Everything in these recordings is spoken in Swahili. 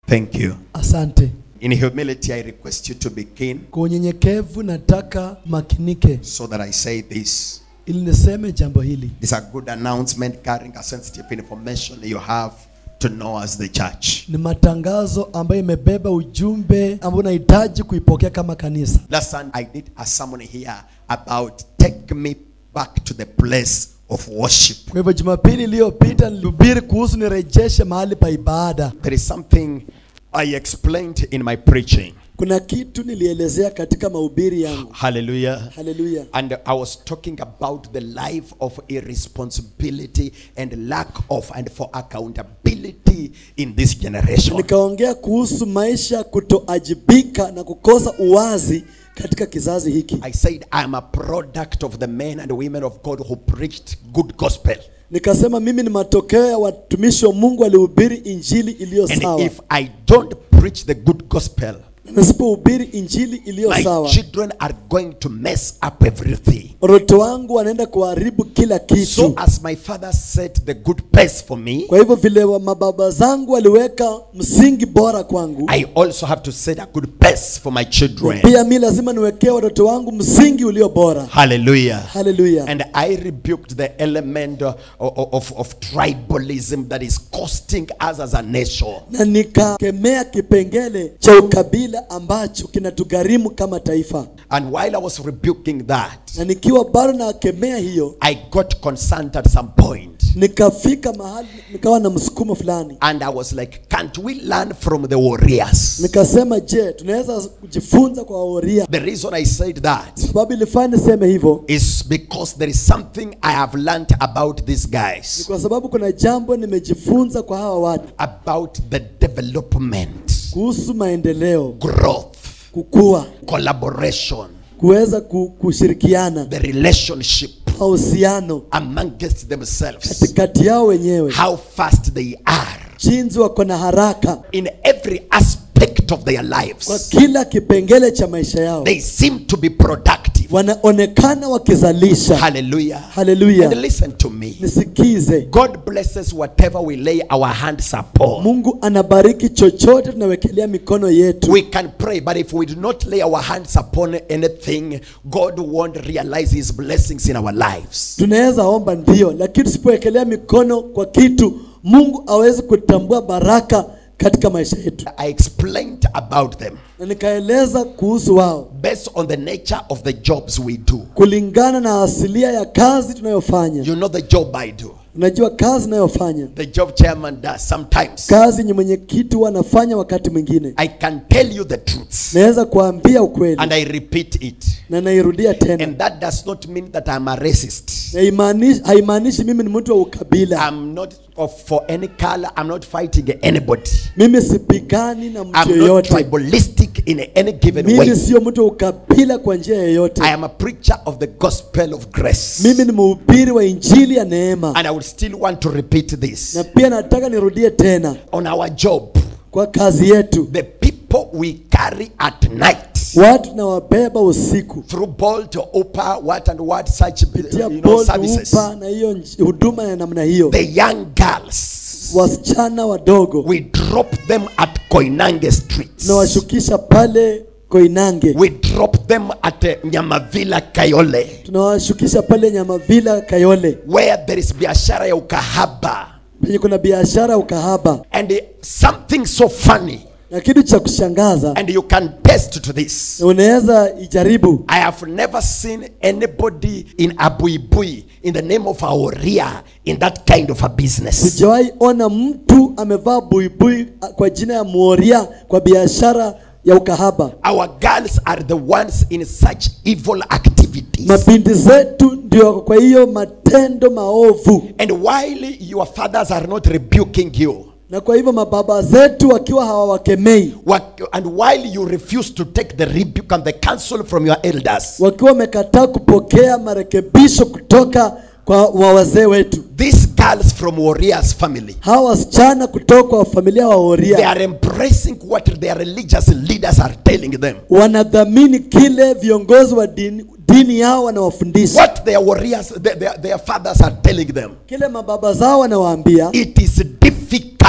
Thank you. Asante. In humility, I request you to be keen Kwa unyenyekevu nataka makinike so that I say this. ili niseme jambo hili. It's a good announcement carrying a sensitive information you have to know as the church. Ni matangazo ambayo imebeba ujumbe ambao unahitaji kuipokea kama kanisa. Last Sunday, I did a sermon here about take me back to the place of worship. Kwa hivyo Jumapili iliyopita nilihubiri kuhusu nirejeshe mahali pa ibada. There is something I explained in my preaching. Kuna kitu nilielezea katika mahubiri yangu. Hallelujah. Haleluya. And I was talking about the life of irresponsibility and lack of and for accountability in this generation. Nikaongea kuhusu maisha kutoajibika na kukosa uwazi katika kizazi hiki. I said I am a product of the men and women of God who preached good gospel. Nikasema mimi ni matokeo ya watumishi wa Mungu walihubiri injili iliyo And sawa. if I don't preach the good gospel, Na nisipohubiri injili iliyo my sawa, children are going to mess up everything. watoto wangu wanaenda kuharibu kila So kitu. as my father set the good pace for me, Kwa hivyo vile wa- mababa zangu waliweka msingi bora kwangu, I also have to set a good pace for my children. pia mi lazima niwekee watoto wangu msingi ulio bora. Hallelujah. Haleluya. And I rebuked the element uh, of, of, of tribalism that is costing us as a nation. Na nikakemea kipengele cha ukabila ambacho kinatugharimu kama taifa, And while I was rebuking that, na nikiwa bado nakemea hiyo, I got concerned at some point. nikafika mahali nikawa na msukumo fulani, And I was like, can't we learn from the warriors? nikasema je, tunaweza kujifunza kwa waoria? The reason I said that Sababu ilifanya niseme hivyo is because there is something I have learned about these ni guys, kwa sababu kuna jambo nimejifunza kwa hawa watu about the development, kuhusu maendeleo, growth, kukua, collaboration, kuweza ku- kushirikiana, the relationship mahusiano amongst themselves, katikati yao wenyewe, how fast they are jinsi wako na haraka in every aspect of their kwa lives. kila kipengele cha maisha yao, They seem to be productive. wanaonekana wakizalisha. Hallelujah. Haleluya. And listen to me. Nisikize, God blesses whatever we lay our hands upon. Mungu anabariki chochote tunawekelea mikono yetu. We can pray, but if we do not lay our hands upon anything, God won't realize His blessings in our lives. Tunaweza omba ndio, lakini tusipowekelea mikono kwa kitu, Mungu awezi kutambua baraka katika maisha yetu. I explained about them Na nikaeleza kuhusu wao based on the nature of the jobs we do. kulingana na asilia ya kazi tunayofanya. You know the job I do, Unajua kazi inayofanya the job chairman does sometimes. kazi yenye mwenyekiti wanafanya wakati mwingine, I can tell you the truths naweza kuambia ukweli and I repeat it. na nairudia tena. And that does not mean that I'm a racist. Na imaanishi- haimaanishi mimi ni mtu wa ukabila. I'm not of, for any color. I'm not fighting anybody. Mimi sipigani na mtu I'm not yeyote. tribalistic in any given way. Mimi sio mtu wa ukabila kwa njia yoyote. I am a preacher of the gospel of grace. Mimi ni mhubiri wa injili ya neema, And I would still want to repeat this. na pia nataka nirudie tena On our job, kwa kazi yetu, the people we carry at night watu tunawabeba usiku through Bolt or Uber, what and what such kupitia you know, Bolt, services. Uber na hiyo nj- huduma ya namna hiyo, The young girls, wasichana wadogo we drop them at Koinange streets. tunawashukisha pale Koinange, We drop them at uh, Nyamavila Kayole, tunawashukisha pale Nyamavila Kayole, where there is biashara ya ukahaba. penye kuna biashara ya ukahaba. And uh, something so funny, Na kitu cha kushangaza, and you can test to this. na unaweza ijaribu, I have never seen anybody in Abuibui in the name of Aoria in that kind of a business. sijawahi ona mtu amevaa buibui a, kwa jina ya Moria kwa biashara ya ukahaba. Our girls are the ones in such evil activities. Mabinti zetu ndio wako kwa hiyo matendo maovu, And while your fathers are not rebuking you, na kwa hivyo mababa zetu wakiwa hawawakemei, what- and while you refuse to take the rebuke and the counsel from your elders, wakiwa wamekataa kupokea marekebisho kutoka kwa wa wazee wetu, these girls from Warriors family, hawa wasichana kutoka kwa familia wa they Oria are embracing what their religious leaders are telling them. wanadhamini kile viongozi wa dini, dini yao wanawafundisha, What their warriors, their, their, their fathers are telling them. kile mababa zao wanawaambia. It is difficult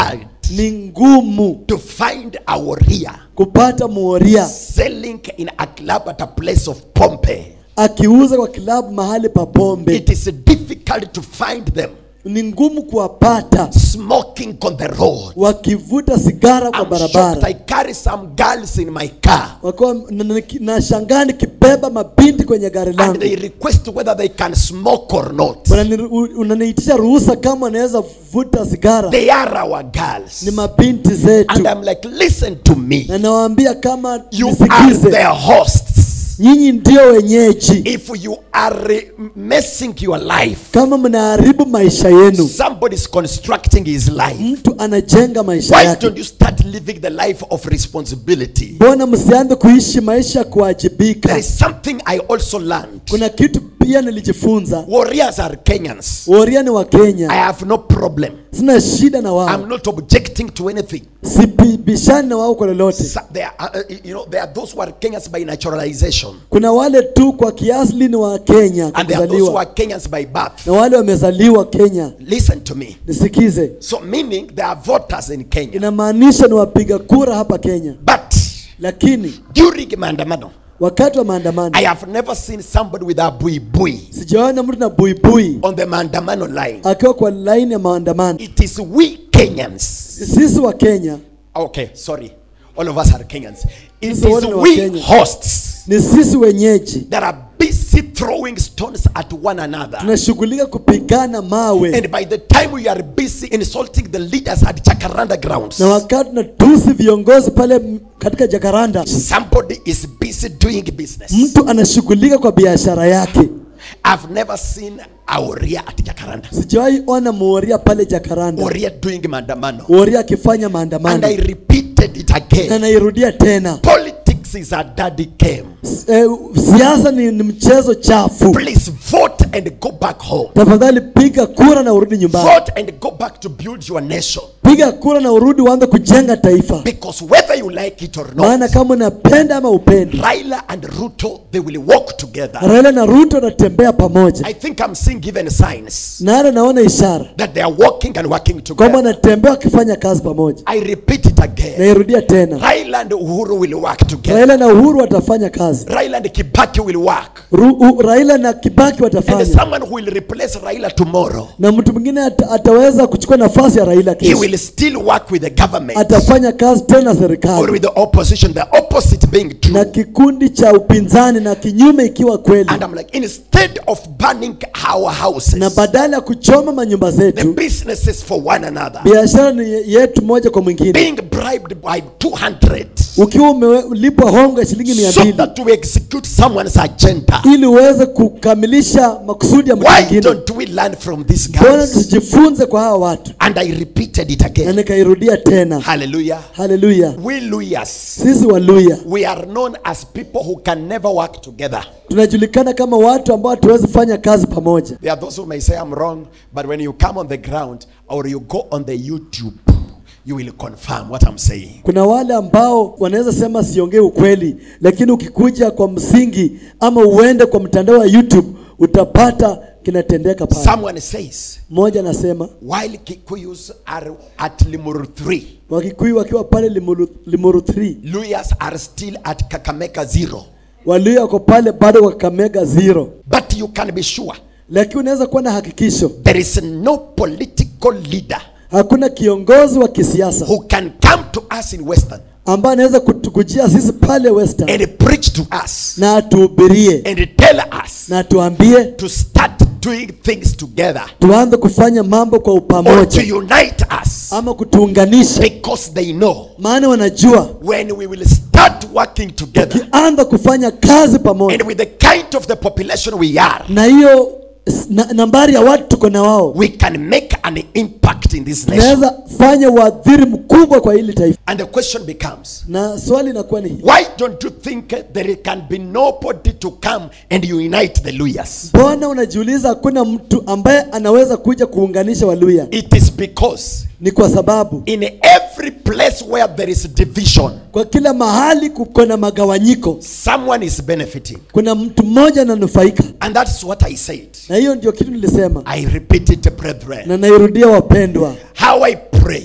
ni ngumu to find a warrior kupata muoria selling in a club at a place of pompe. akiuza kwa kilabu mahali pa pombe It is difficult to find them ni ngumu kuwapata smoking on the road. wakivuta sigara kwa I'm shocked. barabara I carry some girls in my car wakiwa na- na- na shangaa nikibeba mabinti kwenye gari and langu they request whether they can smoke or not. Unani- u- unaniitisha ruhusa kama wanaweza vuta sigara They are our girls. ni mabinti And zetu I'm like, listen to me. na nawaambia kama You are nisikize the hosts. nyinyi ndio wenyeji If you are messing your life, kama mnaharibu maisha yenu somebody is constructing his life. mtu anajenga maisha Why yake don't you start living the life of responsibility? mbona msianze kuishi maisha ya There kuwajibika is something I also learned. kuna kitu pia nilijifunza Warriors are Kenyans. woria ni wa I kenya have no problem. sina shida na wao I'm not objecting to anything. sibishani na wao kwa lolote So there are, uh, you know, there are those who are Kenyans by naturalization, kuna wale tu kwa kiasli ni wa kenya kwa and there are those who kuzaliwa are Kenyans by birth. na wale wamezaliwa kenya Listen to me. nisikize So, meaning there are voters in Kenya, inamaanisha ni wapiga kura hapa kenya but lakini during maandamano, wakati wa maandamano I have never seen somebody with a bui bui sijaona mtu na buibui on the maandamano line. akiwa kwa laini ya maandamano It is we Kenyans. sisi wa kenya Okay, sorry. All of us are Kenyans. It is Sisi wote ni we Wakenya. hosts ni sisi wenyeji that are busy throwing stones at one another. tunashughulika kupigana mawe And by the time we are busy insulting the leaders at Jacaranda grounds, na wakati tunatusi viongozi pale m- katika jakaranda somebody is busy doing business. mtu anashughulika kwa biashara yake I've never seen a warrior at Jacaranda. sijawahi ona muoria pale jakaranda Warrior doing mandamano. woria akifanya And maandamano I repeated it na again. nairudia tena Politics is a daddy game. S- eh, siasa ni, ni mchezo chafu Please vote and go back home. tafadhali piga kura na urudi nyumbani Vote and go back to build your nation. piga kura na urudi uanze kujenga taifa Because whether you like it or maana not, kama unapenda ama upendi Raila and Ruto, they will walk together. raila na ruto wanatembea pamoja I think I'm seeing given signs na hata naona ishara that they are walking and working kwamba together. wanatembea wakifanya kazi pamoja I repeat it again. nairudia tena Raila and Uhuru will work together. raila na uhuru watafanya kazi Raila and Kibaki will work. Ru, u, raila na kibaki And watafanya someone who will replace Raila tomorrow, na mtu mwingine ata, ataweza kuchukua nafasi ya raila he kesho will still work with the government atafanya kazi tena or serikali with the opposition, the opposite being na true. kikundi cha upinzani na kinyume ikiwa kweli And I'm like, instead of burning our houses, na badala ya kuchoma manyumba the zetu businesses for one another, biashara ni yetu moja kwa mwingine being bribed by 200 ukiwa umelipwa hongo ya shilingi mia so mbili that we execute someone's agenda. ili uweze kukamilisha makusudi ya mtu Why mwingine don't we learn from these mbona guys? tusijifunze kwa hawa watu And I repeated it na again. nikairudia tena Hallelujah. haleluya We Luyas, sisi waluya we are known as people who can never work together. tunajulikana kama watu ambao hatuwezi fanya kazi pamoja There are those who may say I'm wrong, but when you come on the ground or you go on the YouTube, you will confirm what I'm saying. kuna wale ambao wanaweza sema siongee ukweli lakini ukikuja kwa msingi ama uende kwa mtandao wa youtube utapata kinatendeka pale Someone says, mmoja anasema while Kikuyus are at Limuru 3, wakikuyu wakiwa pale limuru, limuru 3 Luyas are still at Kakameka 0. waluya wako pale bado kwa kamega zero But you can be sure lakini unaweza kuwa na hakikisho there is no political leader hakuna kiongozi wa kisiasa who can come to us in Western ambaye anaweza kutukujia sisi pale western and preach to us na atuhubirie and tell us na tuambie to start doing things together tuanze kufanya mambo kwa or to upamoja unite us ama kutuunganisha because they know maana wanajua when we will start working together tukianza kufanya kazi pamoja and with the kind of the population we are, na hiyo s- na, nambari ya watu tuko na wao we can make an impact in this nation. tunaweza fanya uadhiri mkubwa kwa hili taifa And the question becomes, na swali inakuwa ni hili why don't you think there can be nobody to come and unite the Luyas? mbona unajiuliza hakuna mtu ambaye anaweza kuja kuunganisha waluya It is because ni kwa sababu in every place where there is division, kwa kila mahali kuko na magawanyiko someone is benefiting. kuna mtu mmoja ananufaika And that's what I said. na hiyo ndio kitu nilisema I repeat it, brethren. na nairudia wapendwa How I pray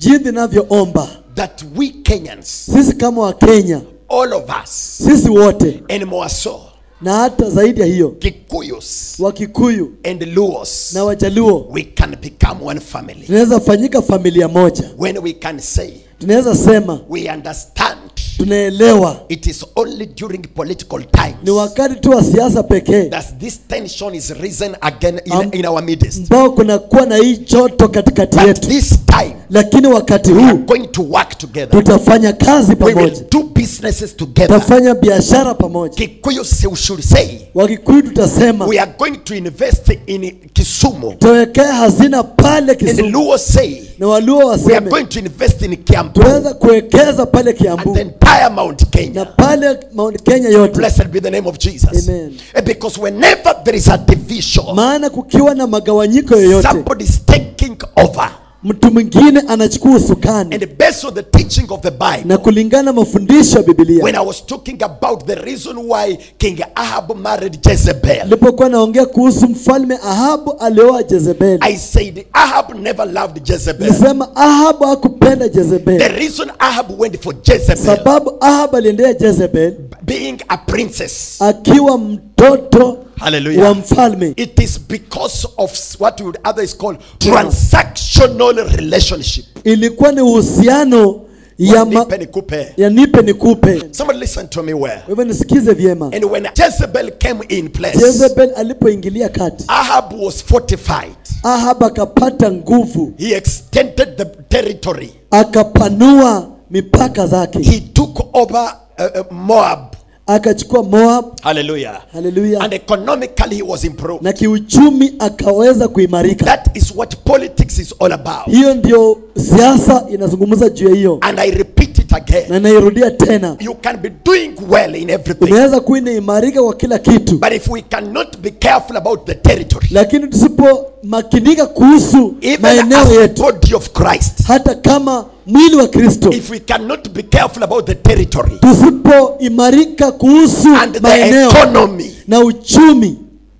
jinsi ninavyoomba that we Kenyans, sisi kama wakenya all of us, sisi wote and more so, na hata zaidi ya hiyo Kikuyus wakikuyu and Luos, na wajaluo we can become one family. tunaweza fanyika familia moja When we can say, tunaweza sema we understand tunaelewa it is only during political times ni wakati tu wa siasa pekee that this tension is risen again in, Am- in our midst. ambao kunakuwa na hii joto katikati But yetu this time, lakini wakati we are huu going to work together. tutafanya kazi We will pamoja do businesses together. tutafanya biashara pamoja Kikuyu say- should say, wakikuyu tutasema we are going to invest in Kisumu. tuwekee hazina pale And Kisumu Luo say, na waluo we are waseme going to invest in Kiambu tunaweza kuwekeza pale and Kiambu the entire Mount na Kenya. pale Mount Kenya yote, Blessed be the name of Jesus. Amen. Eh, Because whenever there is a division, maana kukiwa na magawanyiko yoyote, somebody is taking over. mtu mwingine anachukua usukani, And based on the teaching of the Bible, na kulingana na mafundisho ya when Biblia. I was talking about the reason why King Ahab married Jezebel, Nilipokuwa naongea kuhusu mfalme Ahabu alioa Jezebeli, I said Ahab never loved Jezebel. nilisema Ahabu hakupenda The Jezebeli, reason Ahab went for Jezebel, sababu Ahabu aliendea Jezebeli being a princess, akiwa mtoto wa hallelujah, mfalme, it is because of what we would others call transactional relationship. ilikuwa ni uhusiano ya, ma, Nipe nikupe. ya nipe nikupe. Somebody listen to me well. Kwa hivyo nisikize vyema. And when Jezebel came in place, Jezebel alipoingilia kati, Ahab was fortified. Ahab akapata nguvu, He extended the territory. akapanua mipaka zake, He took over uh, uh, Moab. akachukua Moab. Hallelujah. Haleluya! And economically he was improved. na kiuchumi akaweza kuimarika. That is what politics is all about. Hiyo ndio siasa inazungumza juu ya hiyo, And I repeat it again. na nairudia tena, You can be doing well in everything. unaweza kuwa inaimarika kwa kila kitu, But if we cannot be careful about the territory, lakini tusipomakinika kuhusu even maeneo as the yetu, body of Christ, hata kama mwili wa Kristo, if we cannot be careful about the territory tusipoimarika kuhusu and the maeneo economy, na uchumi,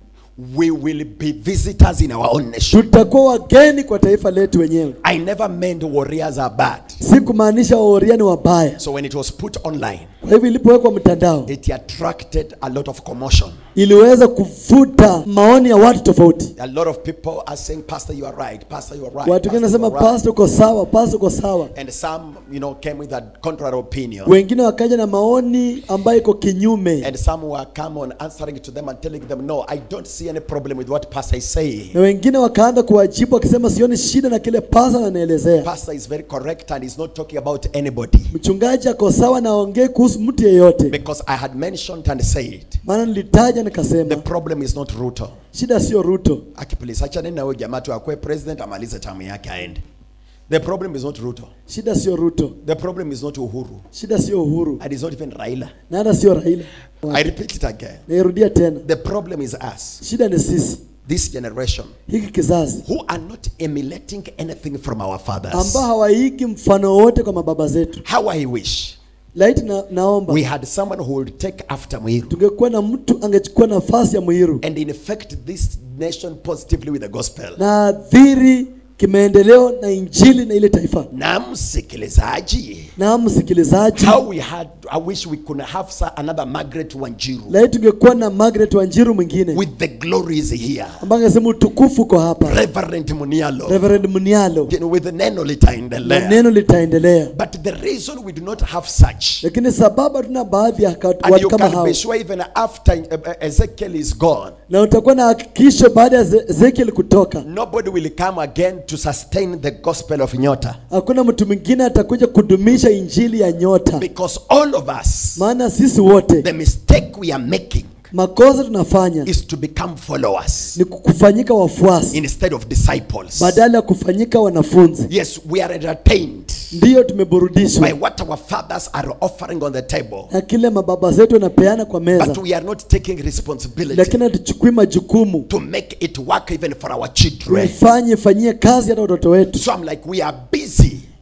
we will be visitors in our own nation. tutakuwa wageni kwa taifa letu wenyewe. I never meant warriors are bad. Si kumaanisha waoria ni wabaya. So when it was put online, Kwa hivyo ilipowekwa mtandao, it attracted a lot of commotion. iliweza kuvuta maoni ya watu tofauti. A lot of people are saying, Pastor, you are right. Pastor, you are right. Watu wengine Pastor, you nasema are right." pastor uko sawa, pastor uko sawa. And some, you know, came with a contrary opinion. Wengine wakaja na maoni ambayo iko kinyume, And some were come on answering to them and telling them, no, I don't see any problem with what Pastor is saying. na wengine wakaanza kuwajibu wakisema sioni shida na kile pastor anaelezea. Pastor is very correct and he's not talking about anybody. Mchungaji ako sawa na aongee kuhusu mtu yeyote, Because I had mentioned and said, maana nilitaja the nikasema problem is not Ruto. shida sio Ruto, Aki please, acha nini na huyo jamaa tu akuwe president amalize tamu yake aende. The problem is not Ruto. shida sio Ruto, The problem is not Uhuru. shida sio Uhuru And it's not even Raila. na hata sio Raila. I repeat it again. Nairudia tena, The problem is us, shida ni sisi, this generation, hiki kizazi who are not emulating anything from our fathers. ambao hawaigi mfano wote kwa mababa zetu. How I wish Laiti na, naomba we had someone who would take after Muiru tungekuwa na mtu angechukua nafasi ya Muiru and infect this nation positively with the gospel. na adhiri kimaendeleo na injili na ile taifa. Na msikilizaji, Na msikilizaji, how we had, I wish we could have sa- another Margaret Wanjiru laiti tungekuwa na Margaret Wanjiru mwingine with the glories here. ambaye angesema utukufu uko hapa, Reverend Munialo Reverend Munialo, you know, with the neno na litaendelea. neno litaendelea. But the reason we do not have such Lakini sababu hatuna baadhi ya ka- and watu you kama can hao, be sure even after uh, uh, Ezekiel is gone, na utakuwa na hakikisho baada ya Ze- Ezekiel kutoka, nobody will come again to sustain the gospel of Nyota. hakuna mtu mwingine atakuja kudumisha injili ya nyota, Because all of us, maana sisi wote the mistake we are making makosa tunafanya is to become followers ni kufanyika wafuasi instead of disciples. badala ya kufanyika wanafunzi. Yes, we are entertained Ndiyo tumeburudishwa by what our fathers are offering on the table, na kile mababa zetu wanapeana kwa but meza, we are not taking responsibility lakini hatuchukui majukumu to make it work even for our children. tuifanye ifanyie kazi hata watoto wetu. So I'm like, we are busy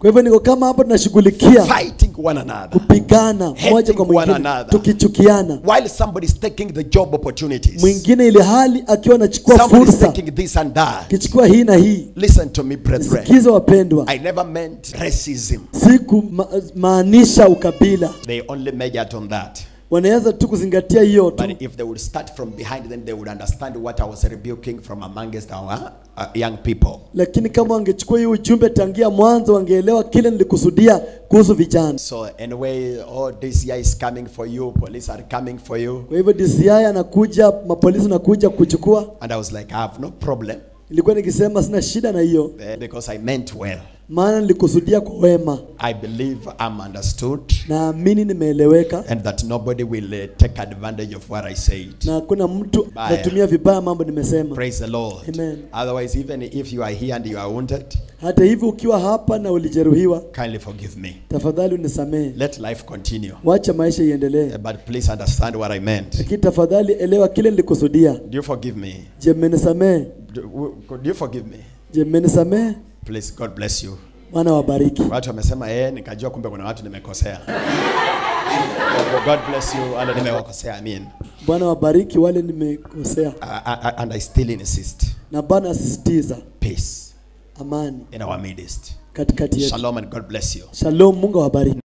kwa hivyo niko kama hapo tunashughulikia fighting one another. kupigana moja Hating kwa one mwingine another. tukichukiana While somebody is taking the job opportunities, mwingine ile hali akiwa anachukua somebody is fursa taking this and that. akichukua hii na hii Listen to me, brethren. sikize wapendwa I never meant racism. siku ma, maanisha ukabila They only measured on that. wanaweza tu kuzingatia hiyo tu But if they would start from behind, then they would understand what I was rebuking from amongst our uh, young people. lakini kama wangechukua hii ujumbe tangia mwanzo wangeelewa kile nilikusudia kuhusu vijana So anyway, oh, this year is coming for you. Police are coming for you. kwa hivyo DCI anakuja mapolisi anakuja kuchukua And I was like, I have no problem ilikuwa nikisema sina shida na hiyo eh, because I meant well. maana nilikusudia kwa wema I believe I'm understood naamini nimeeleweka and that nobody will uh, take advantage of what I said. na hakuna mtu Baya. anatumia vibaya mambo nimesema Praise the Lord. Amen. Otherwise, even if you are here and you are wounded, hata hivi ukiwa hapa na ulijeruhiwa kindly forgive me. tafadhali unisamehe Let life continue. wacha maisha iendelee Uh, But please understand what I meant. lakini tafadhali elewa kile nilikusudia Do you forgive me? je mmenisamehe Do, w- could you forgive me? je mmenisamehe Please, God bless you. bwana wabariki Watu wamesema eh, nikajua kumbe kuna watu nimekosea. God bless you. And nimewakosea, I mean. bwana wabariki wale nimekosea Uh, uh, and I still insist. na bwana asisitiza Peace amani in our midst. katikati yetu Shalom and God bless you. shalom mungu awabariki